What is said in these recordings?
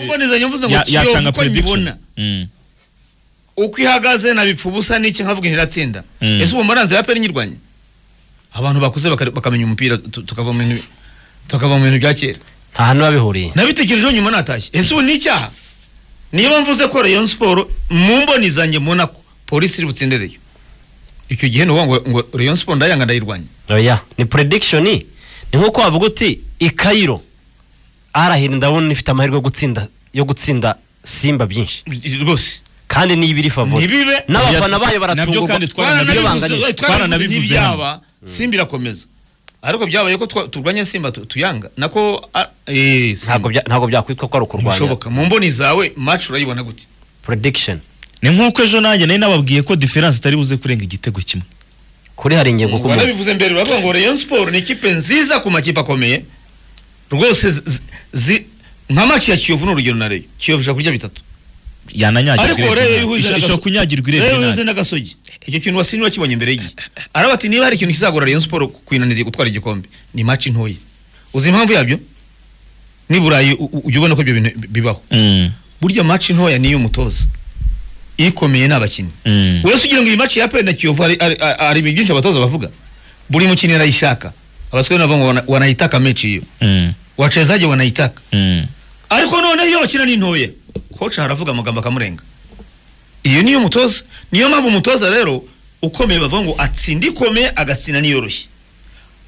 mbonezanya mvuze ngo Ya- yatanga kiyovu uko prediction. nyibona Mm. uko ihagaze nabipfa ubusa n'iki nkavuga ntiratsinda Mm. ese ubu maranze ya peri nyirwanya abantu bakuze bakare- bakamenya umupira tu- tukava mu bintu tukava mu bintu bya kera nta hantu biba bihuriye nabitekerejeho nyuma natashye ese ubu ni icyaha niba mvuze ko rayon siporo mu mboni zanjye mbona ko polisi iri butsindereyo icyo gihe ni ukuvuga ngo ngo rayon siporo ndayanga ndayirwanya oya ni prediction ni nkuko wavuga uti i Cairo arahira ndabona ifite amahirwe yo gutsinda yo gutsinda simba byinshi rwose kandi niyo ibiri favori Ntibibe. n'abafana Nabyo bayo baratungurwa kandi iyo banganye Twaranabivuze- twaranabivuze Twaranabivuze hano. ntibyaba simba irakomeza ariko byabaye ko twa- turwanya simba tu- tuyanga nako ah, eh, Simba. ntabwo bya- ntabwo byakwitwa ko ari ukurwanya bishoboka mu mboni zawe match urayibona gute prediction ni nk'uko ejo nanjye nari nababwiye ko diferanse itari buze kurenga igitego kimwe kuri hari ingingo ku munsi wanabivuze mbere uravuga ngo rayon sport ni ikipe nziza ku makipe akomeye rwose zi- zi- zi- nka match ya kiyovu ni urugero na reyo kiyovu ishobora kurya bitatu yananyagirwa ariko reyo ihuje irebye ishobora kunyagirwa reyo irebye ihuje n'agasogi icyo kintu wasini wakibonye imbere y'igihe araba ati niba hari ikintu kizagora rayon sport kwinaniza gutwara igikombe ni match ntoya uzi impamvu yabyo ni burayi u- u- ujya ubona ko ibyo bintu bibaho burya match ntoya ni iy'umutoza ikomeye ni abakinnyi uretse ugira ngo iyi match ya peri na kiyovu hari- hari hari ibintu byinshi abatoza bavuga buri mukinnyi arayishaka abasore nabo ngo wana- wanayitaka mechi iyo wachezage wanayitaka ariko noneho iyo bakina ni ntoya koca haravuga amagambo akamurenga iyo niyo mutoza niyo mpamvu umutoza rero ukomeye bavuga ngo atsinda ikomeye agatsinda n'iyoroshye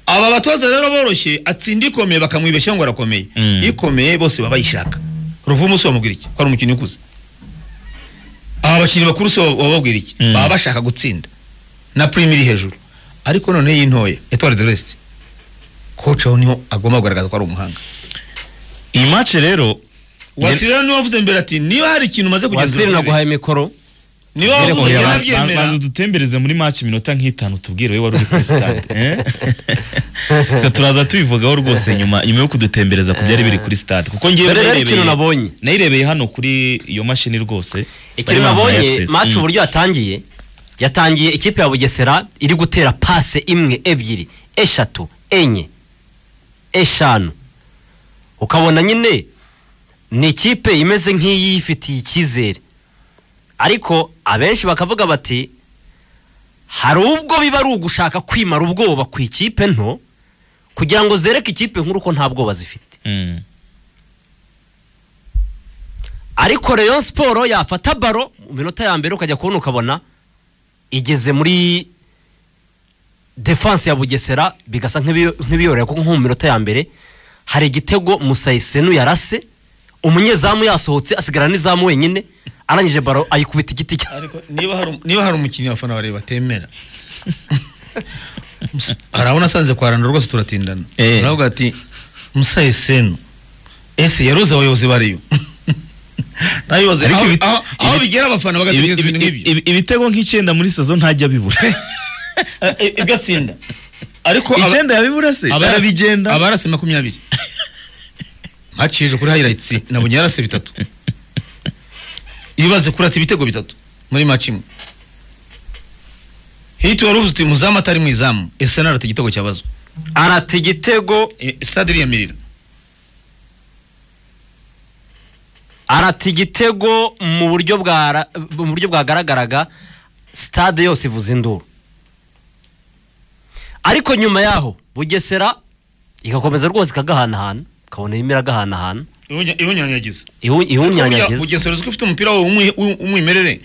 aba batoza rero boroshye atsinda ikomeye bakamwibeshya ngo arakomeye Mm. ikomeye bose baba bayishaka ruvumu si wamubwira iki ko ari umukinnyi ukuze aba bakinnyi bakuru si bababwira iki Mm. baba bashaka gutsinda na prime iri hejuru ariko noneho iyi ntoya etwari de resite koca aho niho agomba kugaragaza ko ari umuhanga iyi mace rero wasiri rero niwe wavuze mbere ati niba hari ikintu umaze kugenzura wasiri naguhaye mikoro niba Nyereka wavuze uyu njye abantu- nabyemera banza udutembereze muri maci iminota nk'itanu tubwire wowe wari uri kuri sitade eh? Twe turaza tubivugaho rwose nyuma nyuma yo kudutembereza ku byari biri kuri sitade kuko ngewe Dore rero ikintu nabonye. nayirebeye hano kuri iyo mashini rwose ikintu Bari bampaye nabonye access. match Mm. uburyo yatangiye yatangiye ikipe ya bugesera iri gutera pase imwe ebyiri eshatu enye eshanu ukabona nyine ni ikipe imeze nk'iyifitiye icyizere ariko abenshi bakavuga bati hari ubwo biba ari ugushaka kwimara ubwoba ku ikipe nto kugira ngo zereke ikipe nkuru ko nta bwoba zifite Mm. ariko Rayon siporo yafata baro mu minota ya mbere ukajya kubona ukabona igeze muri defanse ya bugesera bigasa nk'ibiyo- nk'ibiyorohera kuko nko mu minota ya mbere hari igitego musayisenu yarase umunyezamu yasohotse asigarana n'izamu wenyine arangije baro ayikubita igiti cya- ariko niba hari- niba hari umukinnyi abafana bareba batemera hari abo nasanze kwa rando rwose turatindana Eh. aravuga ati musaye seno ese yaruzi abayobozi bariyo nabibaze Ariko aho ibit- aho- aho ibit- bigera abafana bagatekereza Ibi- ibintu ibi- nk'ibyo ibi- ibitego nk'icyenda muri sazo ntajya bibura ibyo atsinda ariko aba- icyenda yabibura se arabigenda abarase makumyabiri mpacishije kuri highlights nabonye yarase bitatu ibaze kurata ibitego bitatu muri match imwe hiti wari uvuze uti muzamu atari mu izamu ese narata igitego cyabazwa arata igitego Eh, stade iriyamirira arata igitego mu buryo bwa ra- mu buryo bwagaragaraga stade yose ivuza induru ariko nyuma yaho bugesera igakomeza rwose ikagahanahana ukabona irimo iragahanahana ibonyanyagiza iwu- iwunyanyagiza ugesera uzi ko ufite umupira wawe w'umwi- w'u- w'umwimerere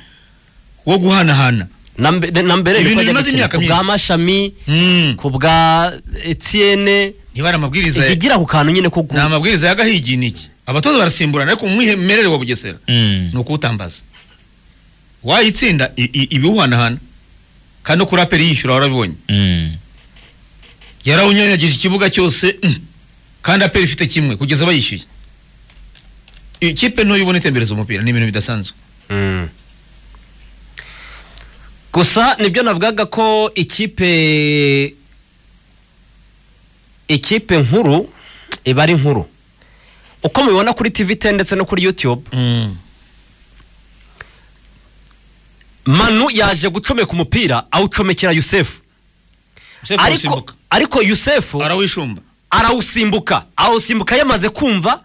wo guhanahana na mbe- na mbere Ibintu niko ajya bimaze gukina imyaka ku bwa myinshi. mashami Hmm, ku bwa etienne ntibari amabwiriza ijya igira ku kantu nyine ko ni amabwiriza y'agahigi ni iki abatoza barasimburana ariko umwimerere wa bugesera Mm. ni ukuwutambaza wayitsinda i- i- ibiwuhanahana kandi no kuri aperi yishyura warabibonye Mm. yarawunyanyagije ikibuga cyose mm, kandi aperi ifite kimwe kugeza bayishyuye ikipe ntoya ibona itembereza umupira ni ibintu bidasanzwe Mm. gusa nibyo navugaga ko ikipe ikipe nkuru iba ari nkuru uko mubibona kuri tv 10 ndetse no kuri youtube manu yaje gucomeka umupira awucomekera yusefu Sefu ariko, arasimbuka. ariko yusefu arawishumba arawusimbuka awusimbuka yamaze kumva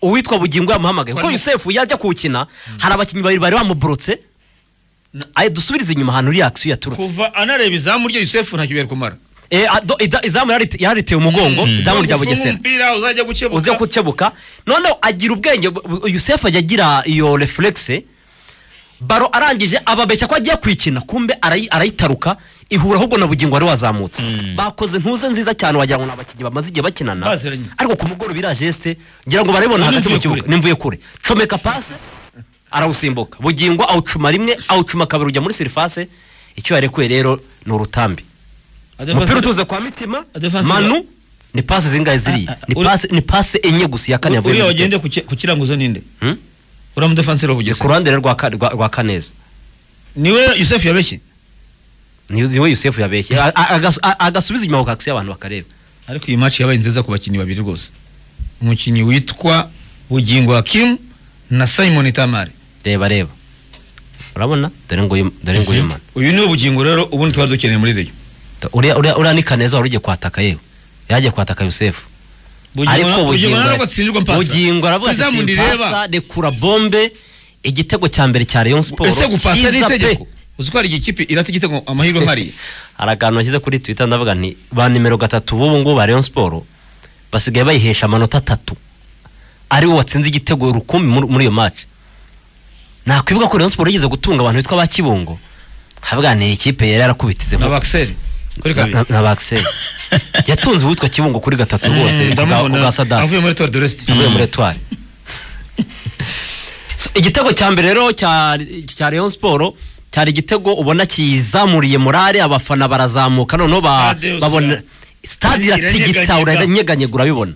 uwitwa bugingo yamuhamagaye kuko Kwari- yusefu yajya kuwukina hari abakinnyi babiri bari bamuborotse Na- aye dusubirize inyuma ahantu uriya akisiyo yaturutse kuva anareba izamu rye yusefu ntacyo bari kumara Eh, ado- ida- izamu yari- yariteye umugongo izamu rya Ufunga bugesera umupira uzajya gukebuka uze kukebuka noneho agira ubwenge bu- bu- yusefu ajya agira iyo refurexi baro arangije ababeshya ko agiye kuyikina kumbe arayi- arayitaruka ihura ahubwo na bugingo wari wazamutse Mm. bakoze ntuze nziza cyane wagira ngo ni abakinnyi bamaze igihe bakinana Baziranye. ariko ku mugoroba iriya jeste ngira ngo barayibona hagati mu Nimvuye kibuga kure. nimvuye kure comeka pase arawusimbuka bugingo awucuma rimwe awucuma kabiri ujya muri sirifase icyo yarekuye rero ni urutambi umupira utuze kwa mitima Adefensive. manu ni pasi zingahe ziriya Ah, ah, ni uri- pasi ni pasi enye gusa iya kane yavuye uriya mu wagende gitego. ku ki- ku kiranguzo ninde Hmm? uriya mudefanseri wa ni ku bugesera ruhande rero rwa ka- rwa rwa kaneza niwe yusefu yabeshye niwe niwe yusefu yabeshye A- a- agas- a- agasubiza inyuma kakisi abantu bakareba ariko iyi match yabaye nziza ku bakinnyi babiri rwose umukinnyi witwa bugingo hakimu na simon tamari reba reba urabona dore nguyu dore nguyu mana uyu niwe bugingo rero ubundi twari dukeneye muri reyo Ta- uriya uriya uriya ni kaneza wari ugiye kwataka yewe yagiye kwataka yusefu ariko bugingo ntabwo atsindirwa mpasa bugingo aravuga ati izamu ndireba simpasa rekura bombe igitego cya mbere cya rayon siporo ese gupasa ari cyiza pe. itegeko uzi ko hari igihe ikipe irata igitego amahirwe nkariya hari akantu nashyize kuri twita ndavuga nti ba nimero gatatu b'ubu ngubu ba rayon siporo basigaye bayihesha amanota atatu ari we watsinze igitego rukumbi muri muri iyo match nakwibuka ko rayon siporo yigeze gutunga abantu bitwa ba kibungo nkavuga nti iyi kipe yari yarakubitizeho na bakiseri kuri kabiri na bakiseri yatunze uwitwa kibungo kuri gatatu rwose Mm, ubwa- ndamubona. ubwa sadaka avuye muri tori de resite avuye muri etwari igitego cya mbere rero cya cya Rayon Sport cyari igitego ubona kizamuriye morale abafana barazamuka noneho ba- Stade yose babona ira- stade iratigita iranyeganyega. uranyeganyega urabibona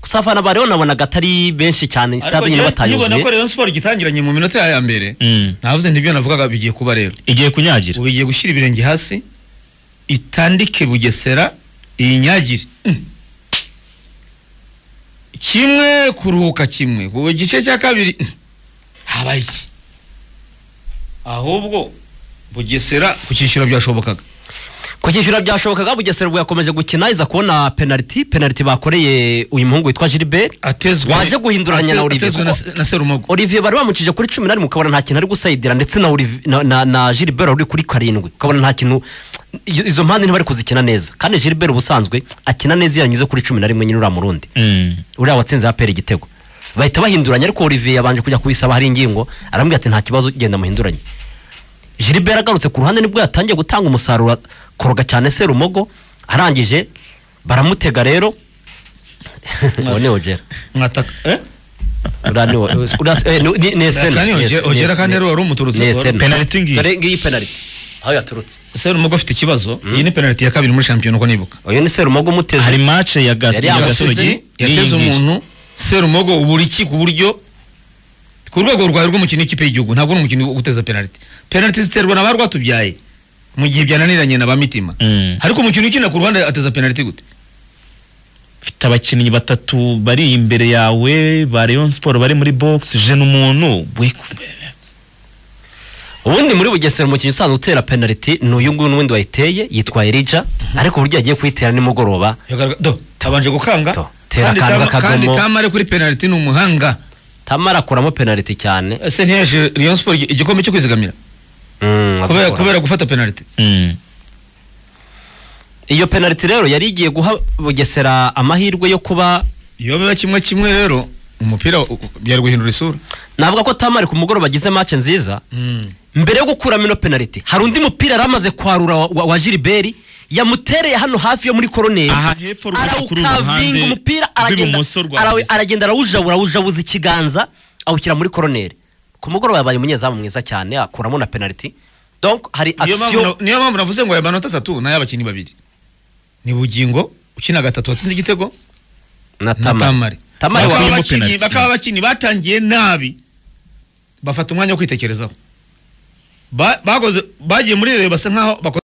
gusa abafana ba Rayon nabonaga atari benshi cyane ariko stade nyine njyewe nkibona ko batayuzuye rayon siporo igitangiranye mu minota ya mbere Mm. navuze ntibyo navugaga bigiye kuba rero igiye kunyagira ubu igiye gushyira ibirenge hasi itandike bugesera iyinyagire Mm. kimwe kuruhuka kimwe ku gice cya kabiri mm, habaye iki ahubwo bugesera ku cyiciro byashobokaga ku cyishyura byashobokaga bugesera ubwo yakomeje gukina iza kubona penaliti penaliti bakoreye uyu muhungu witwa Gilbert atezwe Waje guhinduranya na ate- Olivier atezwe na, kuko- na serumogo Olivier bari bamucije kuri cumi n'arindwi ukabona nta kintu ari gusayidira ndetse na Olivier- na- na na Gilbert uri kuri karindwi ukabona nta kintu iyo- izo mpande ntibari kuzikina neza kandi Gilbert ubusanzwe akina neza iyo yanyuze kuri cumi na rimwe nyine uriya murundi Mm. uriya watsinze apera igitego bahita bahinduranya ariko Olivier yabanje kujya kubisaba hari ingingo arambwira ati nta kibazo genda muhinduranye Gilbert agarutse ku ruhande nibwo yatangiye gutanga umusaruro akoroga cyane Serumogo arangije baramutega rero uwo ni Ogera mwataka eh? uriya ni wo- uriya- eh, ni- ni- ni Esena, Kandi ni Ogera- Esena, ni Ogera Esena. kandi rero wari umuturutse, Ni wari- Esena. Penaliti ngiyi. Dore ngiyi penaliti aho yaturutse serumogo afite ikibazo iyi ni penaliti ya kabiri muri shampiyona uko nibuka uyu ni serumogo umuteze hari mace ya gas- Yari ya yamusize, gasogi yateze umuntu serumogo buri ki ku buryo ku rwego rwawe rw'umukino w'ikipe y'igihugu ntabwo ari umukino wo guteza penaliti penaliti ziterwa na ba rwatubyaye mu gihe byananiranye na ba mitima Mm. ariko umukino ukina ku ruhande ateza penaliti gute mfite abakinnyi batatu bari imbere yawe ba Rayon Sport bari muri box je n'umuntu we ubundi muri bugesera umukinnyi usanzwe utera penaliti ni uyu nguyu n'uwundi wayiteye yitwa erija ariko uburyo yagiye kuyitera nimugoroba do tabanje gukanga To, tera kandi akanga Tama- kandi kadomo. tamare kuri penaliti ni umuhanga tamara akuramo penaliti cyane ese ntiyaje Rayon Sport igi- igikombe cyo kwizigamira Mm, kubera akuramo. kubera gufata penaliti mm. iyo penaliti rero yari igiye guha bugesera amahirwe yo kuba iyo biba kimwe kimwe rero umupira u- u- byari guhindura isura navuga ko tamara ku mugoroba agize mace nziza mbere yo gukuramo ino penaliti hari undi mupira yari amaze kwarura wa, wa, wa Gilbert yamutereye hano hafi yo muri koroneri aha hepfo rwose kuri uru arawukavinga ruhande umupira aragenda rw'ibumoso rwa arawe- Bugesera. aragenda arawujabura awujabuza ikiganza awushyira muri koroneri ku mugoroba yabaye umunyezamu mwiza cyane akuramo na penaliti donc hari Niyo mpamvu action na- niyo mpamvu navuze ngo aya manota atatu ni ay'abakinnyi babiri ni bugingo ukina gatatu watsinze igitego na na tamari tamari Bakaba Bakuyemo wawe abakinnyi- penalty. bakaba abakinnyi batangiye nabi bafata umwanya wo kwitekerezaho Ba- bakoze- bagiye muri reyo basa nkaho bakoze